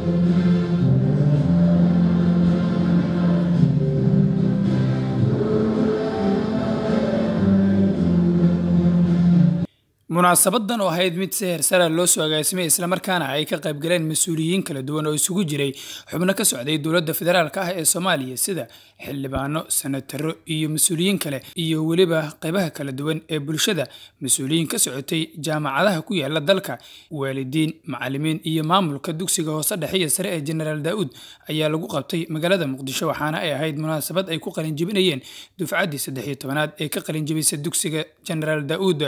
munaasabadan oo ahayd mid si heersara loo soo agaasimay islamarkaana ay ka qaybgaleen mas-uuliyiin kala duwan oo isugu jiray xubno ka socday dowladda federaalk ah ee soomaaliya sida xildhibaano senataro iyo mas-uuliyiin kale iyo weliba qaybaha kala duwan ee bulshada mas-uuliyiin ka socotay jaamacadaha ku yaala dalka waalidiin macalimiin iyo maamulka dugsiga hoose dhexe iyo sare ee jenaraal daa'uud ayaa lagu qabtay magaalada muqdisho waxaana ay ahayd munaasabad ay ku qalinjibinayeen dufcaddii saddex iyo tobanaad ee ka qalinjibisa dugsiga jenaraal daa'uud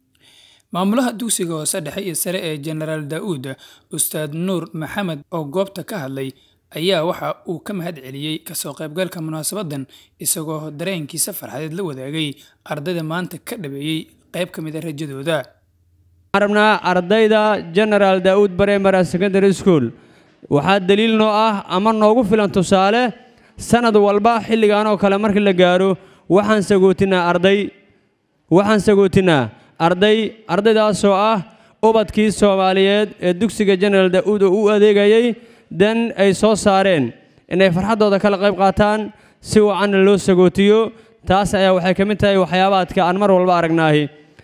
maamulaha dugsiga hoose dhexe iyo sare ee jenaraal daa'uud ustaad nuur maxamed oo goobta ka hadlay ayaa waxa uu ka mahad celiyey kasoo qaybgalka munaasabadan isagoo dareenkiisa farxadeed la wadaagay ardayda maanta ka dhabeeyey qayb ka mid a rajadooda waxaan rabnaa ardayda genaraal daa'uud bareemara secondary school waxaa daliil noo ah ama noogu filan tusaale sanad walba xilligan oo kale markii la gaaro waxaan sagootinaa arday waxaan sagootinaa arday ardaydaasoo ah ubadkii soomaaliyeed ee dugsiga jenaraal daa'uud oo u adeegayay dan ay soo saareen inay farxaddooda kala qayb qaataan si wacanna loo sagootiyo taas ayaa waxay ka mid tahay waxyaabaadka aan mar walba aragnaahi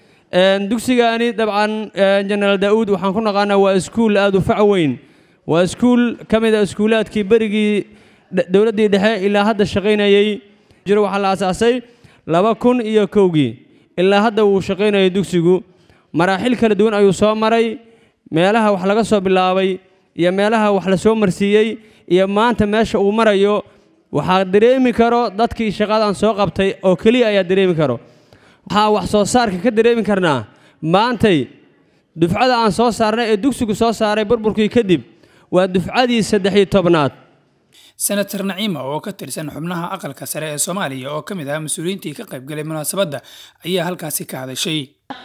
dugsigaani dabcan jenaraal daa'uud waxaan ku naqaanaa waa iskuul aad u fac weyn waa iskuul ka mid a iskuulaadkii berigii dowladdii dhexe ilaa hadda shaqaynayey jiro waxaa la asaasay laba kun iyo kowgii ilaa hadda wuu shaqaynayay dugsigu maraaxil kala duwan ayuu soo maray meelaha wax laga soo bilaabay iyo meelaha wax la soo marsiiyey iyo maanta meesha uu marayo waxaa dareemi karo dadkii shaqadan soo qabtay oo keliya ayaa dareemi karo waxaa wax soo saarka ka dareemi karnaa maantay dufcada aan soo saarnay ee dugsigu soo saaray burburkii kadib waa dufcadii saddex-iyo tobnaad senator naciima oo ka tirsan xubnaha aqalka sare ee soomaaliya oo ka mid ah mas-uuliyiintii ka qaybgalay munaasabadda ayaa halkaasi ka hadashay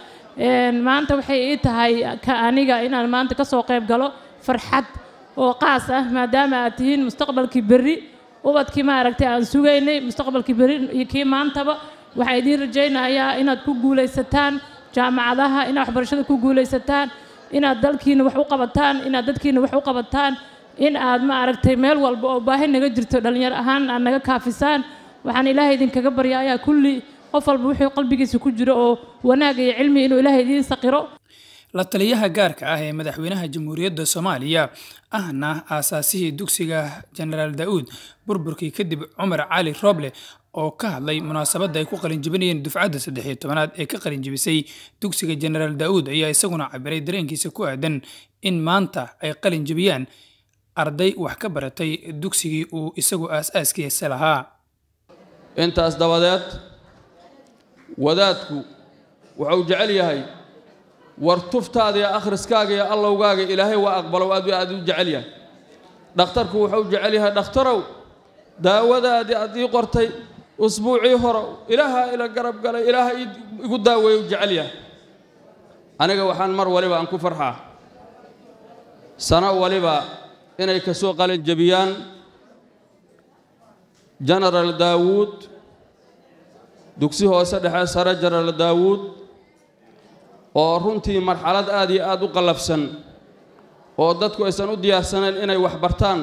maanta waxay ii tahay ka aniga inaan maanta ka soo qayb galo farxad oo qaas ah maadaama aad tihiin mustaqbalkii berri ubadkii maaragtay aan sugaynay mustaqbalkii berri iyo kii maantaba waxaa idiin rajaynayaa inaad ku guulaysataan jaamacadaha inaad waxbarashada ku guulaysataan inaad dalkiina wax u qabataan inaad dadkiina wax u qabataan in aad ma aragtay meel walba oo baahi naga jirto dhallinyar ahaan aad naga kaafisaan waxaan ilaahay idinkaga barya ayaa kulli qof walba wuxuu qalbigiisa ku jiro oo wanaag iyo cilmi inuu ilaahay idiin saqiro la taliyaha gaarka ah ee madaxweynaha jamhuuriyadda soomaaliya ahna aasaasihii dugsiga jenaraal daa'uud burburkii kadib cumar cali rooble oo ka hadlay munaasabadda ay ku qalinjibinayeen dufcadda saddex iyo tobanaad ee ka qalinjibisay dugsiga jenaraal daa'uud ayaa isaguna cabiray dareenkiisa ku aadan in maanta ay qalinjibiyaan arday wax ka baratay dugsigii uu isagu aas-aaskiisa lahaa intaas dabadeed wadaadku wuxuu jecel yahay war tuftaada iyo akhriskaaga iyo allowgaaga ilaahay waa aqbalow aad aad u jecel yahay dhakhtarku wuxuu jecel yahay dhakhtarow daawadaadii aad ii qortay usbuucii horow ilaaha ila garab galay ilaaha igu daaweeyu jecel yahay aniga waxaan mar waliba aan ku farxaa sano waliba inay ka soo qalin jebiyaan jenaraal daawuud dugsi hoose dhexe sare jenaraal daawuud oo runtii marxalad aad iyo aad u qallafsan oo dadku aysan u diyaarsanayn inay wax bartaan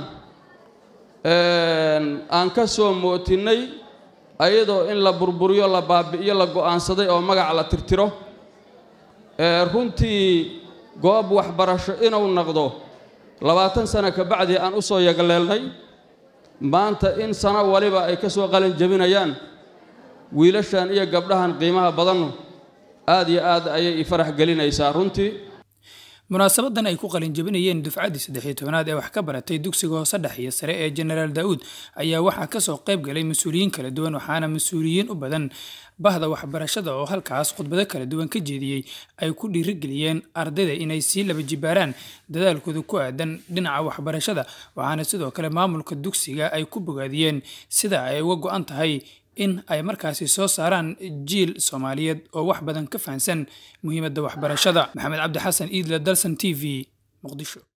aan ka soo mootinnay ayadoo in la burburiyo la baabi'iyo la go'aansaday oo magac la tirtiro runtii goob waxbarasho inuu noqdo labaatan sano ka bacdii aan u soo yagleelnay maanta in sano waliba ay ka soo qalin jebinayaan wiilashan iyo gabdhahan qiimaha badannu aad iyo aad ayay i farax gelinaysaa runtii munaasabadan ay ku qalinjabinayeen dufcaddii saddex iyo tobanaad ee wax ka baratay dugsiga hoose dhex iyo sare ee jenaraal daa'uud ayaa waxaa kasoo qayb galay mas-uuliyiin kala duwan waxaana mas-uuliyiin u badan bahda waxbarashada oo halkaas khudbado kala duwan ka jeediyey ay ku dhiirigeliyeen ardayda inay sii laba jibaaraan dadaalkooda ku aadan dhinaca waxbarashada waxaana sidoo kale maamulka dugsiga ay ku bogaadiyeen sida ay uga go-an tahay in ay markaasi soo saaraan jiil soomaaliyeed oo wax badan ka fahansan muhiimadda waxbarashada maxamed cabdi xasan iidle dalsan t v muqdisho